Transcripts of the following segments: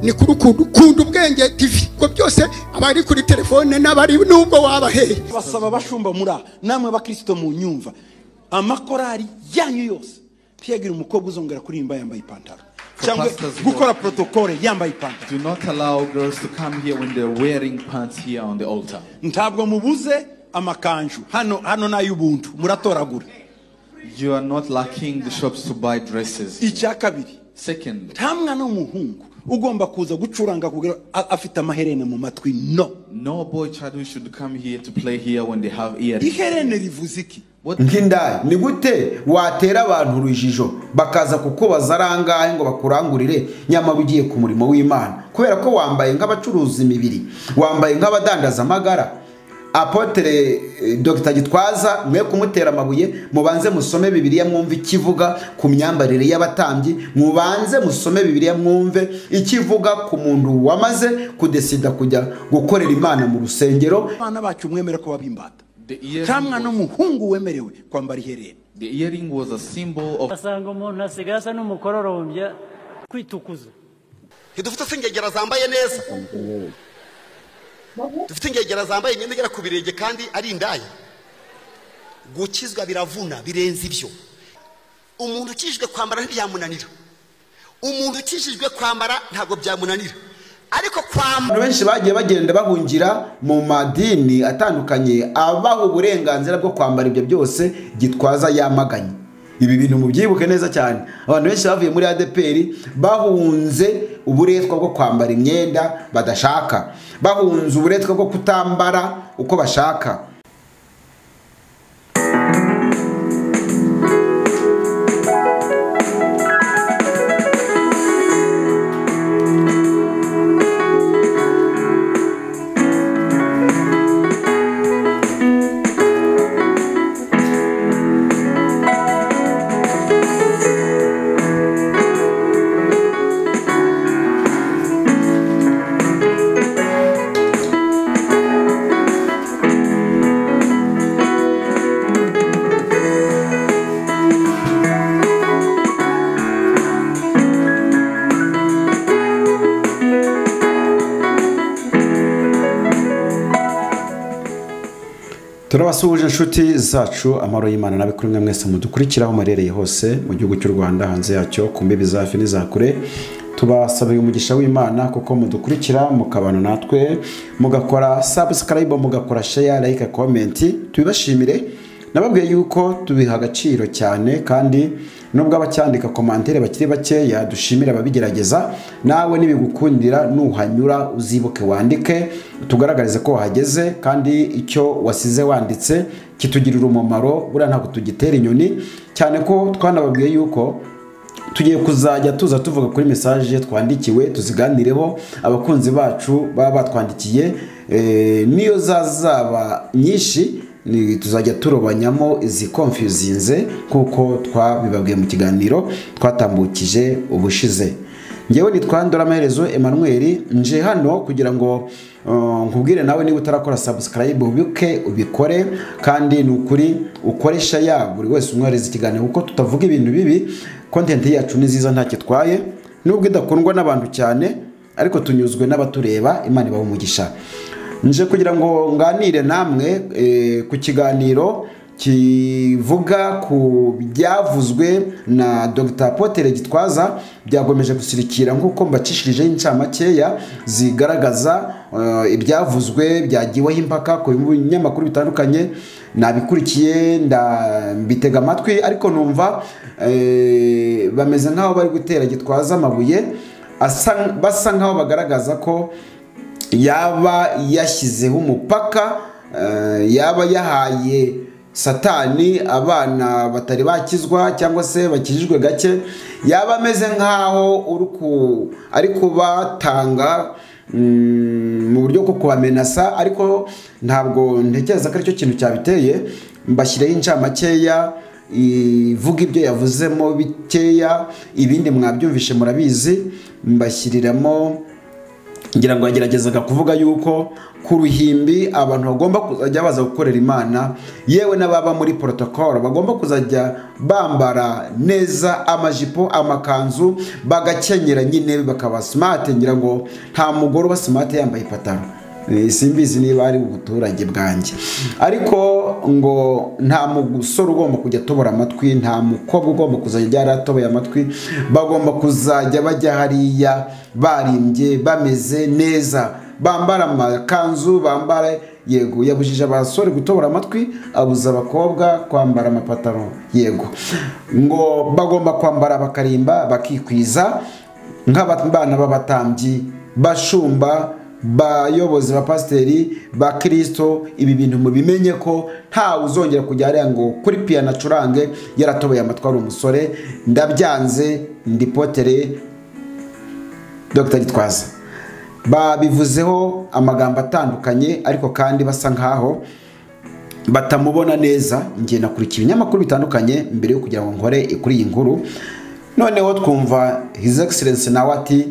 ni kuri ukuntu kunda ubwenge tv ubwo byose abari kuri telefone n'abari nubwo wabaheye basaba bashumba muri aha namwe abakristo mu nyumva amakorari yanyu yose ntiyagira umukobwa uzongera kuririmba yambaye ipantaro cyangwa pastors, no. gukora protokole yambaye ipantaro Do not allow girls to come here when they're wearing pants here on the altar. ntabwo mubuze amakanju hano hano n'ay'ubuntu muratoragura You are not lacking the shops to buy dresses. icya kabiri Second, nta mwana w'umuhungu ugomba kuza gucuranga kugira a- afite amaherene mu matwi no no boy child who should come here to play here when they have earrings. iherene rivuze iki What nk'indaya ni gute watera abantu urujijo bakaza kukubaza ari angahe ngo bakurangurire nyamara ugiye ku murimo w'imana kubera ko wambaye nk'abacuruza imibiri wambaye nk'abadandaza amagara apotere eh, dr gitwaza mwe kumutera amabuye mubanze musome bibiliya mwumve ikivuga ku myambarire y'abatambyi mubanze musome bibiliya mwumve ikivuga ku muntu wamaze kudesida kujya gukorera imana mu rusengero abana bacu mwemere ko babimbata The earring nta mwana was- w'umuhungu wemerewe kwambara iherene the earring was a symbol of ugasanga umuntu asigaye asa n'umukororombya kwitukuza ntidufite se ingegera zambaye neza dufite ingegera zambaye imyenda igera ku birenge kandi ari indaya gukizwa biravuna birenze ibyo umuntu ukijijwe kwambara ntibyamunanira umuntu ukijijwe kwambara ntabwo byamunanira ariko kwambara abantu benshi bagiye bagenda bahungira mu madini atandukanye abaha uburenganzira bwo kwambara ibyo byose gitwaza yamaganye ibi bintu mubyibuke neza cyane abantu benshi bavuye muri adpr bahunze uburetwa bwo kwambara imyenda badashaka bahunze uburetwa bwo kutambara uko bashaka turabasuhuje inshuti zacu amahoro y'imana nabi kuri mwe mwese mudukurikira aho muherereye hose mu gihugu cy'u rwanda hanze yacyo ku mbibi za hafi n'iza kure tubasabiye umugisha w'imana kuko mudukurikira mukabana natwe mugakora sabusikarayibu mugakora sheya layika komenti tubibashimire nababwiye yuko tubiha agaciro cyane kandi nubwo abacyandika komantere bakiri bakeya dushimire ababigerageza nawe nibigukundira nuhanyura uzibuke wandike tugaragarize ko wahageze kandi icyo wasize wanditse kitugirira umumaro buriya ntabwo tugitera inyoni cyane ko twanababwiye yuko tugiye kuzajya tuza tuvuga kuri mesaje twandikiwe tuziganireho abakunzi bacu baba batwandikiye eh, niyo zazaba nyinshi ni- tuzajya turobanyamo izikonfyuzinze kuko twabibabwiye mu kiganiro twatambukije ubushize ngewe nitwandura amaherezo Emmanuel nje hano kugira ngo uh, nkubwire nawe niba utarakora subscribe ubibuke ubikore kandi ni ukuri ukoresha ya buri wese umwohereza ikiganiro kuko tutavuga ibintu bibi content yacu ni nziza ntacyo itwaye nubwo idakundwa n'abantu cyane ariko tunyuzwe n'abatureba imana ibaha umugisha nje kugira ngo nganire namwe eh, ku kiganiro kivuga ku byavuzwe na dr potere gitwaza byagomeje gusirikira nk'uko mbacishirijeho incamakeya zigaragaza eh, ibyavuzwe byagiweho impaka ku binyamakuru bitandukanye nabikurikiye ndabitega amatwi ariko numva eh, bameze nk'aho bari gutera gitwaza amabuye asa- basa nk'aho bagaragaza ko yaba yashyizeho umupaka eh, yaba yahaye satani abana batari bakizwa cyangwa se bakijijwe gake yaba ameze nk'aho uri ku- ari kubatanga mm, mu buryo bwo kubamenasa ariko ntabwo ntekereza ko aricyo kintu cyabiteye mbashyireho incamakeya ivuga ibyo yavuzemo bikeya ibindi mwabyumvishe murabizi mbashyiriramo ngira ngo yageragezaga kuvuga yuko ku ruhimbi abantu bagomba kuzajya baza gukorera imana yewe n'ababa muri porotokoro bagomba kuzajya bambara neza amajipo amakanzu bagakenyera nyine bakaba simate ngira ngo nta mugore uba simate yambaye ipataro Eh, simbizi niba ari ubuturage bwanjye ariko ngo nta musore ugomba kujya atobora amatwi nta mukobwa ugomba kuzajya yaratoboye amatwi bagomba kuzajya bajya hariya barimbye bameze neza bambara amakanzu bambara yego yabujije abasore gutobora amatwi abuza abakobwa kwambara amapataro yego ngo bagomba kwambara bakarimba bakikwiza nk'abana b'abatambyi bashumba bayobozi ba pasiteri ba kirisito ibi bintu mubimenye ko ntawe uzongera kujya hariya ngo kuri piyano acurange yaratoboye amatwi ari umusore ndabyanze ndi potere dr gitwaza babivuzeho amagambo atandukanye ariko kandi basa nkaho batamubona neza ngiye nakurikiye ibinyamakuru bitandukanye mbere yo kugira ngo nkore kuri iyi nkuru noneho twumva his excellence nawe ati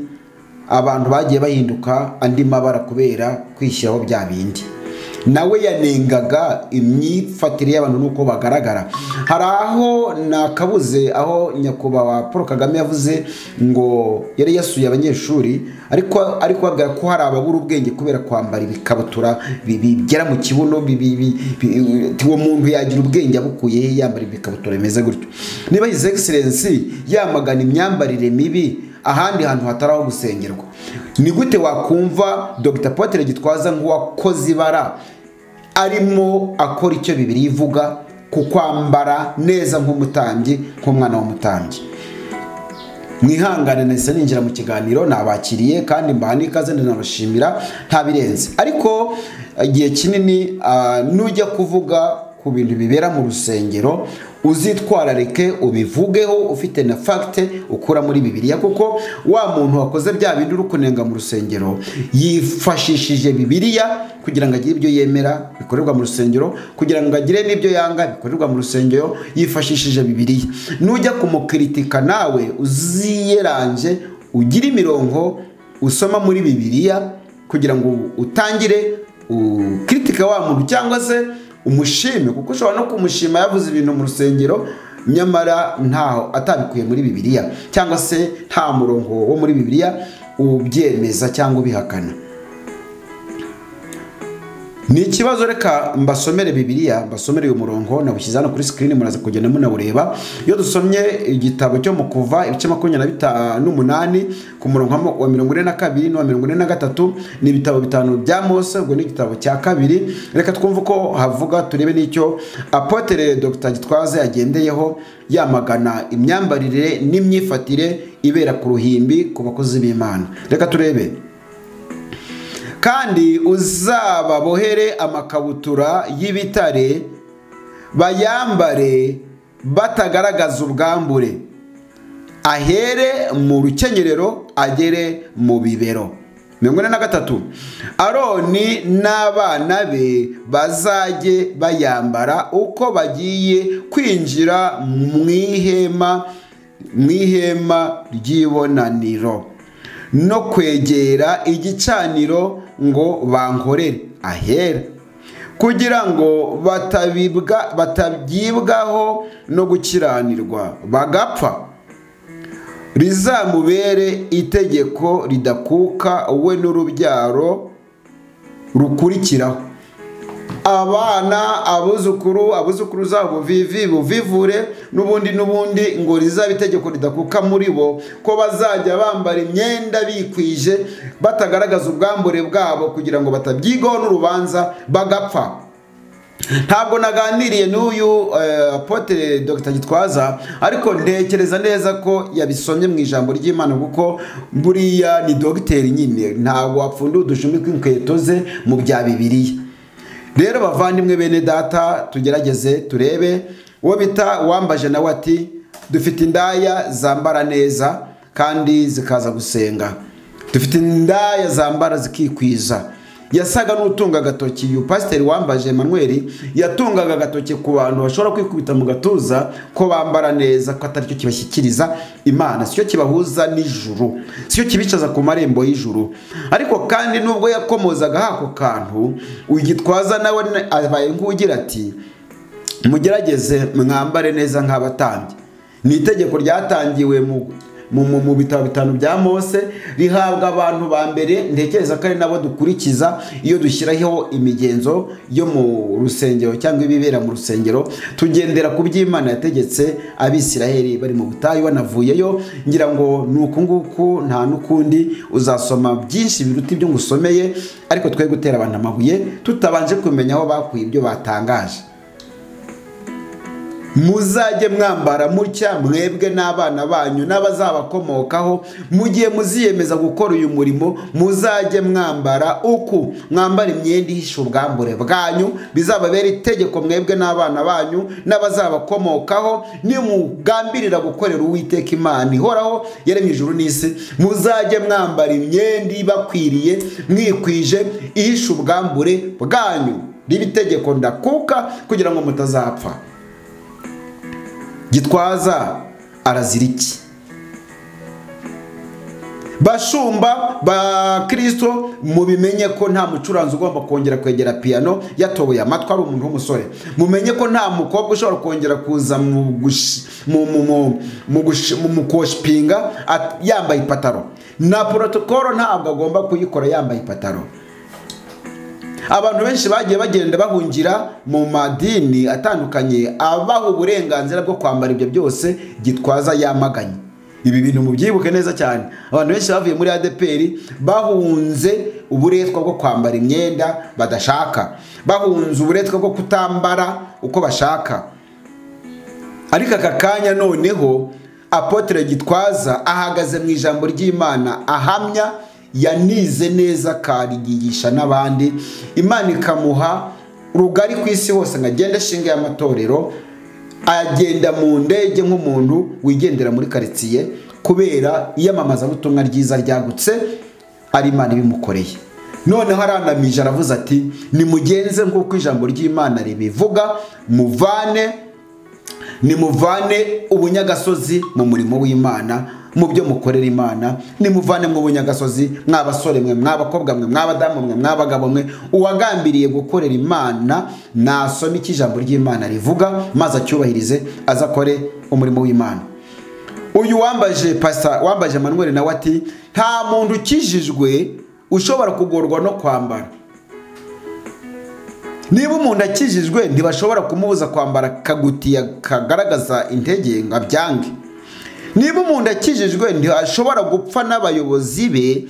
abantu bagiye bahinduka andi mabara kubera kwishyiraho bya bindi nawe yanengaga imyifatire y'abantu n'uko bagaragara hari aho nakabuze aho nyakubahwa paul kagame yavuze ngo yari yasuye abanyeshuri ariko ari kubabwira ko hari ababura ubwenge kubera kwambara ibikabutura bi- bigera mu kibuno bi- bi- bi- bi- uwo muntu yagira ubwenge abukuye he yambara ibikabutura bimeze gutyo niba his excellence yamagana imyambarire mibi ahandi hantu hatari aho gusengerwa ni gute wakumva dr potere gitwaza nk'uwakoze ibara arimo akora icyo bibiri ivuga ku kwambara neza nk'umutambyi nk'umwana w'umutambyi mwihangane nahise ninjira mu kiganiro nabakiriye kandi mbaha n'ikaze ndanabashimira nta birenze ariko igihe kinini ah, nujya kuvuga ku bintu bibera mu rusengero uzitwararike ubivugeho ufite na fagite ukura muri bibiliya kuko wa muntu wakoze bya bindi uri kunenga mu rusengero yifashishije bibiliya kugira ngo agire ibyo yemera bikorerwa mu rusengero kugira ngo agire n'ibyo yanga bikorerwa mu rusengero yifashishije bibiliya nujya kumukiritika nawe uziyeranje ugire imirongo usoma muri bibiliya kugira ngo utangire ukiritika wa muntu cyangwa se umushime kuko ushobora no kumushima yavuze ibintu mu rusengero nyamara ntaho atabikuye muri bibiliya cyangwa se nta murongo wo muri bibiliya ubyemeza cyangwa ubihakana ni ikibazo reka mbasomere bibiliya mbasomere uyu murongo nawushyize hano kuri sikirini muraza kugenda munawureba iyo dusomye igitabo cyo mu kuva ibice makumyabiri na bitanu n'umunani ku murongo wa mo- wa mirongo ine na kabiri n'uwa mirongo ine na gatatu ni ibitabo bitanu bya mose ubwo ni igitabo cya kabiri reka twumve uko havuga turebe n'icyo apotere dr gitwaza yagendeyeho yamagana imyambarire n'imyifatire ibera ku ruhimbi ku bakozi b'imana reka turebe kandi uzababohere amakabutura y'ibitare bayambare batagaragaza ubwambure ahere mu rukenyerero agere mu bibero mirongo ine na gatatu aroni n'abana be bazajye bayambara uko bagiye kwinjira mu ihema mu ihema ry'ibonaniro no kwegera igicaniro ngo bankorere ahera kugira ngo batabibwa batabyibwaho no gukiranirwa bagapfa rizamubere itegeko ridakuka we n'urubyaro rukurikiraho abana abuzukuru abuzukuru zabo vivi buvivure n'ubundi n'ubundi ngo rizaba itegeko ridakuka muri bo ko bazajya bambara imyenda bikwije batagaragaza ubwambure bwabo kugira ngo batabyigwaho n'urubanza bagapfa ntabwo naganiriye n'uyu eh, apotre dr gitwaza ariko ntekereza neza ko yabisomye mu ijambo ry'imana kuko buriya ni dogiteri nyine ntabwo wapfunduye udushumi tw'inkweto ze mu bya bibiliya rero bavandimwe bene data tugerageze turebe uwo bita wambaje nawe ati dufite indaya zambara neza kandi zikaza gusenga dufite indaya zambara zikikwiza yasaga n'utunga agatoki uyu pasiteri wambaje Emmanuel yatungaga agatoki ku bantu bashobora kwikubita mu gatuza ko bambara neza ko atari cyo kibashyikiriza imana si cyo kibahuza n'ijuru si cyo kibicaza ku marembo y'ijuru ariko kandi nubwo yakomozaga hako kantu ugitwaza nawe abaye nk'ugira ati mugerageze mwambare neza nk'abatambyi ni itegeko ryatangiwe mu mu- mu- mu bitabo bitanu bya mose rihabwa abantu ba mbere ntekereza ko ari nabo dukurikiza iyo dushyiraho imigenzo yo mu rusengero cyangwa ibibera mu rusengero tugendera ku by'imana yategetse abisiraheli bari mu butayu banavuyeyo ngira ngo ni uku nguku nta n'ukundi uzasoma byinshi biruta ibyo ngusomeye ariko twe gutera abantu amabuye tutabanje kumenya aho bakuye ibyo batangaje muzajye mwambara mutya mwebwe n'abana banyu n'abazabakomokaho mu gihe muziyemeza gukora uyu murimo muzajye mwambara uku mwambara imyenda ihisha ubwambure bwanyu bizababera itegeko mwebwe n'abana banyu n'abazabakomokaho nimugambirira gukorera uwiteka imana ihoraho yaremye ijuru n'isi muzajye mwambara imyenda ibakwiriye mwikwije ihisha ubwambure bwanyu riba itegeko ndakuka kugira ngo mutazapfa gitwaza arazira iki bashumba ba kirisito mubimenye ko nta mucuranzi ugomba kongera kwegera piyano yatoboye amatwi ari umuntu w'umusore mumenye ko nta mukobwa ushobora kongera kuza mu gushi- mu- mu- mu- mu gushi- mu- mu koshipinga at- yambaye ipataro na porotokoro ntabwo agomba kuyikora yambaye ipataro abantu benshi bagiye bagenda bahungira mu madini atandukanye abaha uburenganzira bwo kwambara ibyo byose gitwaza yamaganye ibi bintu mubyibuke neza cyane abantu benshi bavuye muri adeperi bahunze uburetwa bwo kwambara imyenda badashaka bahunze uburetwa bwo kutambara uko bashaka ariko aka kanya noneho apotre gitwaza ahagaze mu ijambo ry'imana ahamya yanize neza akariyigisha n'abandi imana ikamuha rugari ku isi hose ngo agende ashinge y'amatorero agenda mu ndege nk'umuntu wigendera muri karitsiye kubera iyamamazabutumwa ryiza ryagutse ari imana ibimukoreye noneho aranamije aravuze ati nimugenze nk'uko ijambo ry'imana ribivuga muvane nimuvane ubunyagasozi mu murimo w'imana mu byo mukorera imana nimuvane mu bunyagasozi mw'abasore mwe mw'abakobwa mwe mw'abadamu mwe mw'abagabo mwe uwagambiriye gukorera imana nasome icyo ijambo ry'imana rivuga maze acyubahirize aze akore umurimo w'imana uyu wambaje pasa wambaje manuel nawe ati nta muntu ukijijwe ushobora kugorwa no kwambara niba umuntu akijijwe ntibashobora kumubuza kwambara akagutiya kagaragaza intege ngo abyange niba umuntu akijijwe ntashobora gupfa n'abayobozi be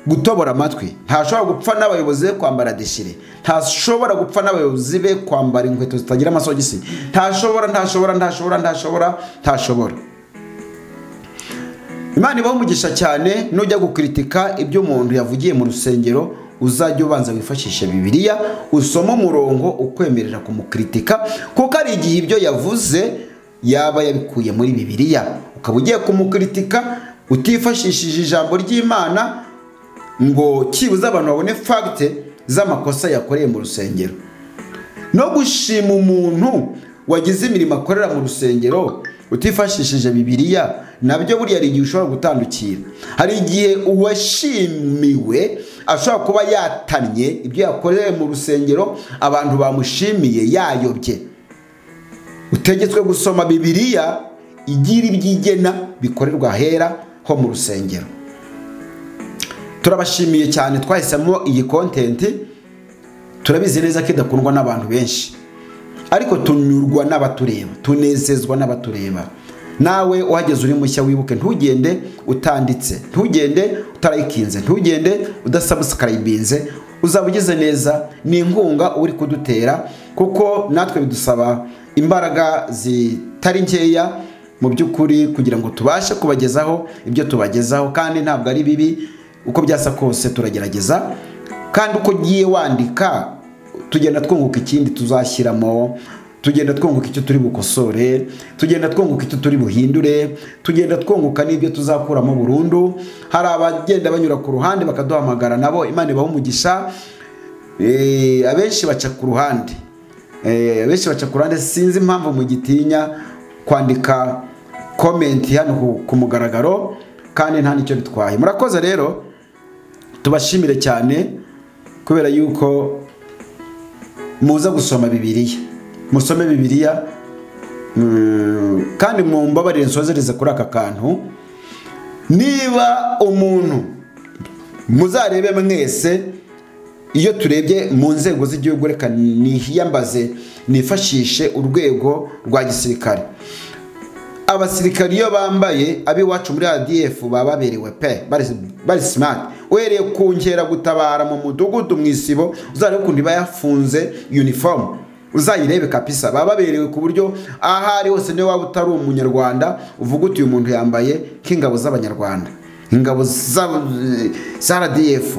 gutobora amatwi ntashobora gupfa n'abayobozi be kwambara deshire ntashobora gupfa n'abayobozi be kwambara inkweto zitagira amasogisi ntashobora ntashobora ntashobora ntashobora ntashobora imana ibaha umugisha cyane nujya gukritika ibyo umuntu yavugiye mu rusengero uzajya ubanza wifashishe bibiliya usome umurongo ukwemerera kumukritika kuko hari igihe ibyo yavuze yaba yabikuye muri bibiliya ukaba ugiye kumukritika utifashishije ijambo ry'imana ngo cyibuze abantu babone fagite z'amakosa yakoreye mu rusengero no gushima umuntu wagize imirimo akorera mu rusengero utifashishije bibiliya nabyo buriya hari igihe ushobora gutandukira hari igihe uwashimiwe ashobora kuba yatannye ibyo yakoreye mu rusengero abantu bamushimiye yayobye utegetswe gusoma bibiliya igira ibyigena bikorerwa ahera ho mu rusengero turabashimiye cyane twahisemo iyi kontenti turabizi neza ko idakundwa n'abantu benshi ariko tunyurwa n'abatureba tunezezwa n'abatureba nawe uhageze uri mushya wibuke ntugende utanditse ntugende utarayikinze ntugende udasabusikarayibinze uzaba ugize neza ni inkunga uri kudutera kuko natwe bidusaba imbaraga zitari nkeya mu by'ukuri kugira ngo tubashe kubagezaho ibyo tubagezaho kandi ntabwo ari bibi uko byasa kose turagerageza kandi uko ugiye wandika tugenda twunguka ikindi tuzashyiramo tugenda twunguka icyo turi bukosore tugenda twunguka icyo turi buhindure tugenda twunguka n'ibyo tuzakuramo burundu hari abagenda banyura ku ruhande bakaduhamagara nabo imana ibaha umugisha Eh, abenshi baca ku ruhande Eh, abenshi baca ku ruhande sinzi impamvu mugitinya kwandika komenti hano ku- ku mugaragaro kandi nta n'icyo bitwaye murakoze rero tubashimire cyane kubera yuko muza gusoma bibiliya musome bibiliya mm, kandi mumbabarire nsozereze kuri aka kantu niba umuntu muzarebe mwese iyo turebye mu nzego z'igihugu reka nihiyambaze nifashishe urwego rwa gisirikare abasirikari iyo bambaye ab'iwacu muri adf baba baberewe pe bari- bari simati uhereye ku gutabara mu mudugudu mu isibo uzarebe ukuntu iba yafunze uniform uzayirebe kapisa baba baberewe ku buryo aho ari hose niyo waba utari umunyarwanda uvuga uti uyu muntu yambaye nk'ingabo z'abanyarwanda ingabo za- za rdf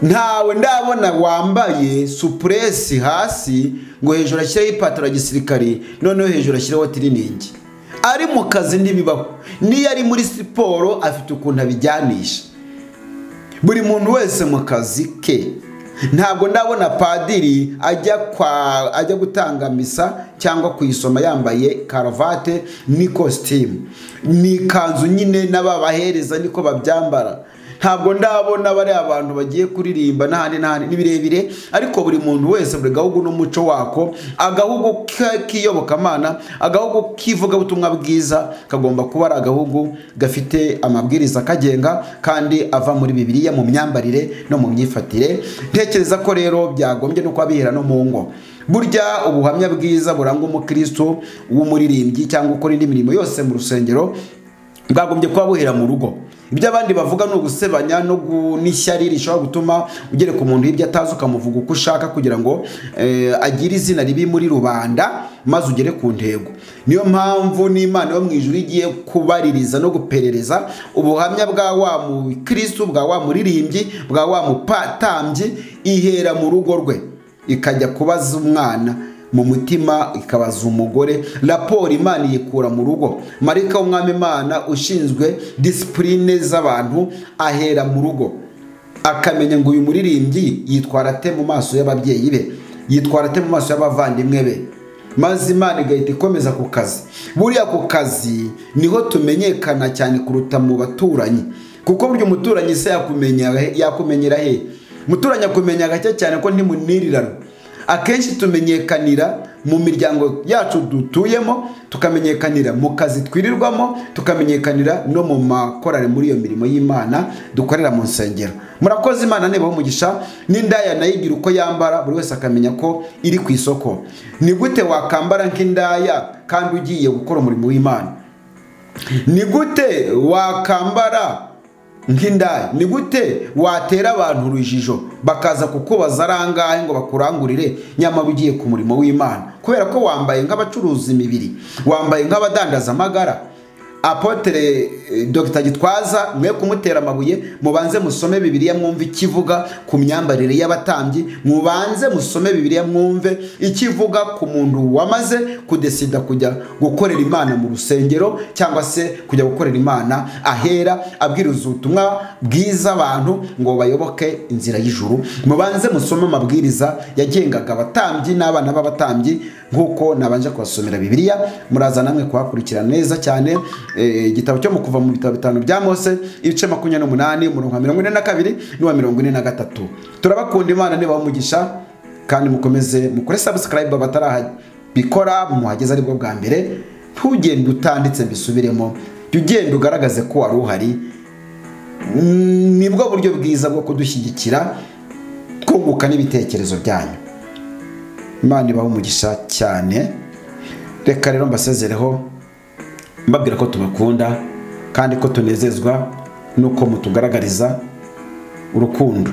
ntawe ndabona wambaye supuresi hasi ngo hejuru ashyireho ipantaro ya gisirikare noneho hejuru ashyireho tiriningi ari mu kazi ntibibaho niyo ari muri siporo afite ukuntu abijyanisha buri muntu wese mu kazi ke ntabwo ndabona padiri ajya kwa ajya gutanga misa cyangwa kuyisoma yambaye karuvate ni kositimu ni ikanzu nyine n'ababahereza niko babyambara ntabwo ndabona bari abantu bagiye kuririmba n'ahandi n'ahandi ni birebire ariko buri muntu wese buri gahugu n'umuco wako agahugu ke- k'iyobokamana agahugu k'ivugabutumwa bwiza kagomba kuba ari agahugu gafite amabwiriza akagenga kandi ava muri bibiliya mu myambarire no mu myifatire ntekereza ko rero byagombye no kuba bihera no mu ngo burya ubuhamya bwiza buranga umukristo w'umuririmbyi cyangwa ukora indi mirimo yose mu rusengero bwagombye kuba buhera mu rugo ibyo abandi bavuga ni ugusebanya no gu- n'ishyari rishobora gutuma ugereka umuntu hirya atazi ukamuvuga uko ushaka kugira ngo eh, agire izina ribi muri rubanda maze ugere ku ntego niyo mpamvu n'imana yo mu ijuru igiye kubaririza no guperereza ubuhamya bwa wa mukristu bwa wa muririmbyi bwa wa mupatambyi ihera mu rugo rwe ikajya kubaza umwana mu mutima ikabaza umugore raporo imana iyikura mu rugo marika w'umwami imana ushinzwe disipurine z'abantu ahera mu rugo akamenya ngo uyu muririmbyi yitwara ate mu maso y'ababyeyi be yitwara ate mu maso y'abavandimwe be maze imana igahita ikomeza ku kazi buriya ku kazi niho tumenyekana cyane kuruta mu baturanyi kuko burya umuturanyi se yakumenya- yakumenyera he umuturanyi akumenya gake cyane ko ntimunirirana akenshi tumenyekanira mu miryango yacu dutuyemo tukamenyekanira mu kazi twirirwamo tukamenyekanira no mu makorari muri iyo mirimo y'imana dukorera mu nsengero murakoze imana niba umugisha n'indaya nayo igira uko yambara buri wese akamenya ko iri ku isoko ni gute wakambara nk'indaya kandi ugiye gukora umurimo w'imana ni gute wakambara nk'indaya ni gute watera abantu urujijo bakaza kukubaza ari angahe ngo bakurangurire nyamara ugiye ku murimo w'imana kubera ko wambaye nk'abacuruza imibiri wambaye nk'abadandaza amagara apotere eh, dr gitwaza mwe kumutera amabuye mubanze musome bibiliya mwumve ikivuga ku myambarire y'abatambyi mubanze musome bibiliya mwumve ikivuga ku muntu wamaze kudesida kujya gukorera imana mu rusengero cyangwa se kujya gukorera imana ahera abwiriza ubutumwa bwiza abantu ngo bayoboke inzira y'ijuru mubanze musome amabwiriza yagengaga abatambyi n'abana b'abatambyi nk'uko nabanje kubasomera bibiliya muraza namwe kuhakurikira neza cyane Eh, igitabo cyo mu kuva mu bitabo bitanu bya mose ibice makumyabiri n'umunani umurongo wa mirongo ine na kabiri n'uwa mirongo ine na gatatu turabakunda imana niba umugisha kandi mukomeze mukore sabusikarayibu batarabikora muhageze aribwo bwa mbere ntugende utanditse mbisubiremo jya ugenda ugaragaze ko wari uhari Mm, nibwo buryo bwiza bwo kudushyigikira twunguka n'ibitekerezo byanyu imana ibahe umugisha cyane reka rero mbasezereho mbabwira ko tubakunda kandi ko tunezezwa n'uko mutugaragariza urukundo